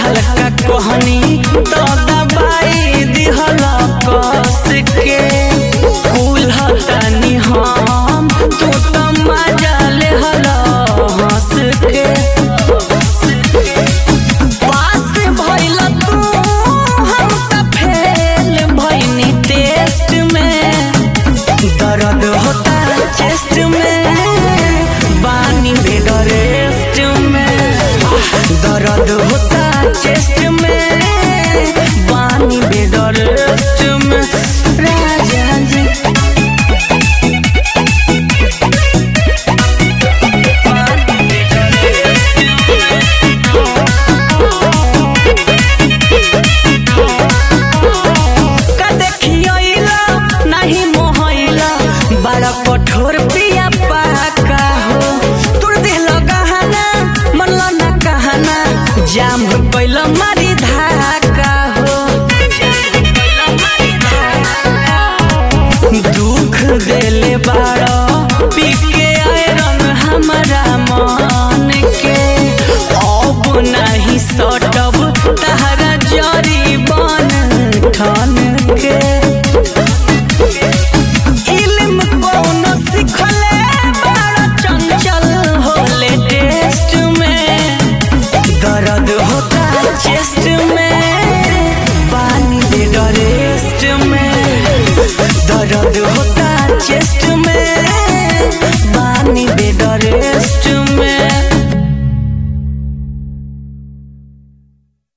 हल्का कहनी तो दबाई दिहल कस के कुल हटानी हम तू तो मजा ले हल हंस के पास भइल तू हम त फेल भइनी टेस्ट में दर्द होता चेस्ट में बानी बेड रेस्ट में दर्द होता चेस्ट में बानी बेड रेस्ट में राजा जी बानी बेड रेस्ट का देखियला नहीं मोहइला बड़ा कठोर पिया पाका हो तुर दिल गहना मनला ना कहना जाम कैल मारी धाका हो दुख देले बाड़ा पी के आयरन हमारा मन के अब नहीं सटब तहरा जरी बन ठन के इल्म कौन सिखले बड़ा चंचल होले टेस्ट में दर्द होता चेस्ट में पानी दे रेस्ट में दर्द होता चेस्ट में